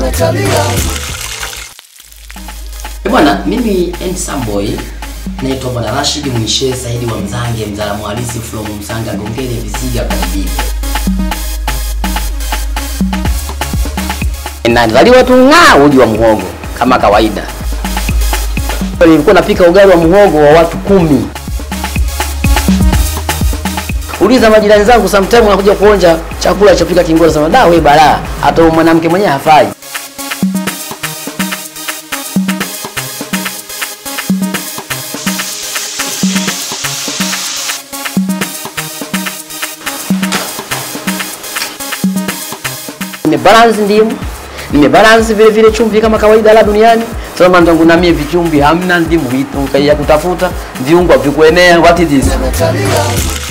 Eh, Bwana, mimi handsome boy naitwa Bwana Rashid Mwishe Saidi wa Mzange, mzalamu halisi from Msanga Gongele Viziga Kadibi. Nazaliwa tu ng'aa uji wa muhogo kama kawaida. Nilikuwa napika ugali wa muhogo wa watu kumi. Uliza majirani zangu, sometime wanakuja kuonja chakula cha pika kingora, sema da, we balaa, hata huyu mwanamke mwenyewe hafai. nimebalance ndimu nimebalance vile vile chumvi kama kawaida la duniani sasa ndangu na mie vichumvi hamna ndimu hitu ya kutafuta viungo vikuenea what is this